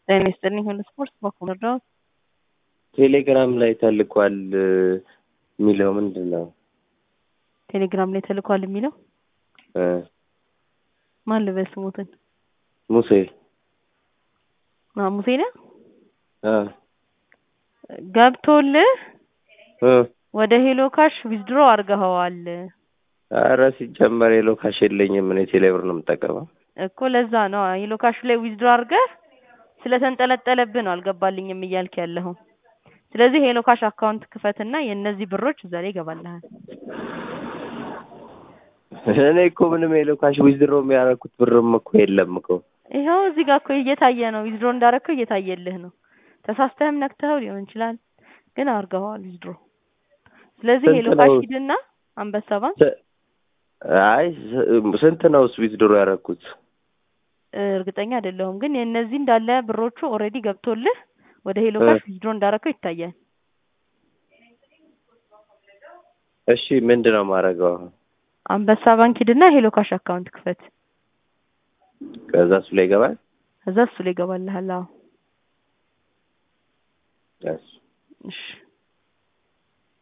ጤና ይስጥልኝ ሁሉ ስፖርት በኩል እርዳዎት ቴሌግራም ላይ ተልኳል የሚለው ምንድን ነው? ቴሌግራም ላይ ተልኳል የሚለው እ ማን ልበል ስሙትን? ሙሴ አ ሙሴ ነህ? እ ገብቶልህ እ ወደ ሄሎ ካሽ ዊዝድሮ አድርገኸዋል ኧረ ሲጀመር ሄሎ ካሽ የለኝም እኔ ቴሌብር ነው የምጠቀመው። እኮ ለዛ ነው ሄሎ ካሽ ላይ ዊዝድሮ አድርገህ ስለተንጠለጠለብህ ነው አልገባልኝም እያልክ ያለኸው። ስለዚህ ሄሎ ካሽ አካውንት ክፈትና የእነዚህ ብሮች እዛ ላይ ይገባልሃል። እኔ እኮ ምንም ሄሎ ካሽ ዊዝድሮ የሚያደርጉት ብርም እኮ የለም እኮ። ይኸው እዚህ ጋር እኮ እየታየ ነው ዊዝድሮ እንዳረግከው እየታየልህ ነው። ተሳስተህም ነክተኸው ሊሆን ይችላል፣ ግን አድርገኸዋል ዊዝድሮ። ስለዚህ ስንት ሄሎ ካሽ ነው? ሂድና አንበሳ ባንክ ስ- አይ ስ- ስንት ነው ዊዝድሮ ያደረኩት? እ፣ እርግጠኛ አይደለሁም፣ ግን የእነዚህ እንዳለ ብሮቹ ኦልሬዲ ገብቶልህ ወደ ሄሎ እ። ካሽ ዊዝድሮ እንዳረከው ይታያል። እሺ ምንድን ነው የማደርገው አሁን? አንበሳ ባንክ ሂድና ሄሎ ካሽ አካውንት ክፈት። ከዛ እሱ ላይ ይገባል? እዛ እሱ ላይ ይገባልሃል። አዎ እሺ እሺ